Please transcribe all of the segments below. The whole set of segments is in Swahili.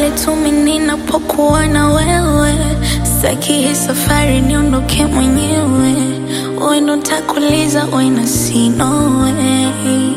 pale tu mimi ninapokuwa na wewe, sitaki hii safari niondoke mwenyewe. Wewe ndo nitakuuliza when I see no way.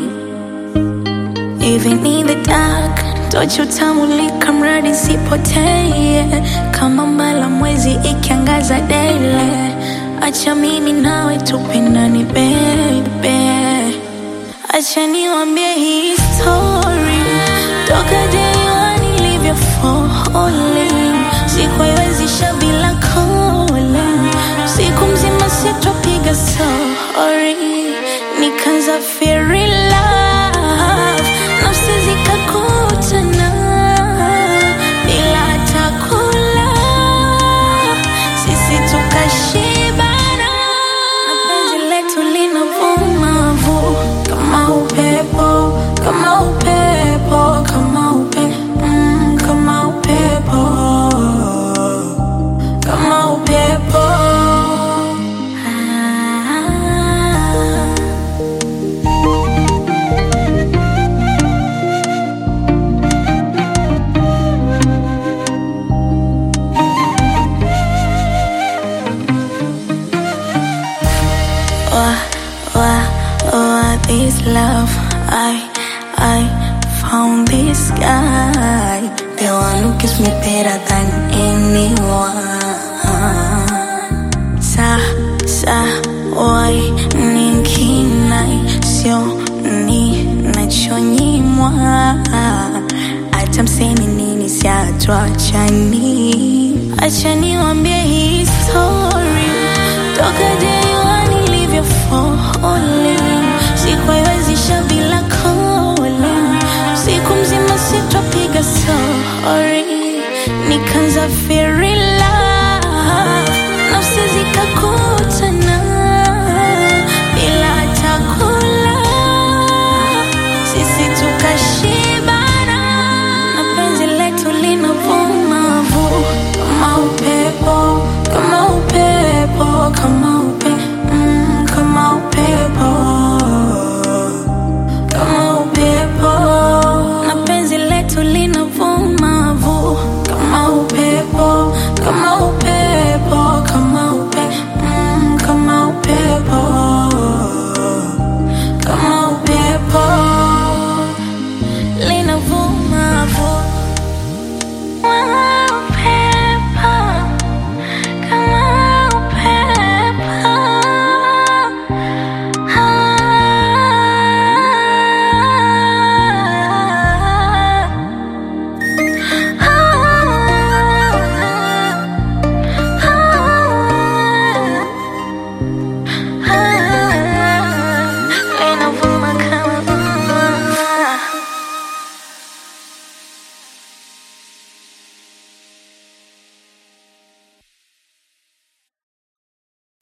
Even in the dark, tochi utamulika mradi sipotee, kama mbala mwezi ikiangaza daily. Acha mimi nawe tupendane baby, acha niwambie hii story toka day one nilivyo falling, sikuiwezisha bila calling, siku mzima sitopiga sorry, nikaanza fear in love, nafsi zikakutana bila hata kula, sisi tukashibana, na penzi letu linavuma vu kama upepo, kama upepo, kama upe, mm, kama upepo, kama upepo. Ah. Why, why, why this love? I, I found this guy, the one who gives me better than anyone. Sa, sa, why, ninkinai, sio ni nachonyimwa. Hata mseme nini siatuachani. Acha niwambie hii story toka day one nilivyo falling, sikuiwezisha bila calling, siku mzima sitopiga sorry, nikaanza fear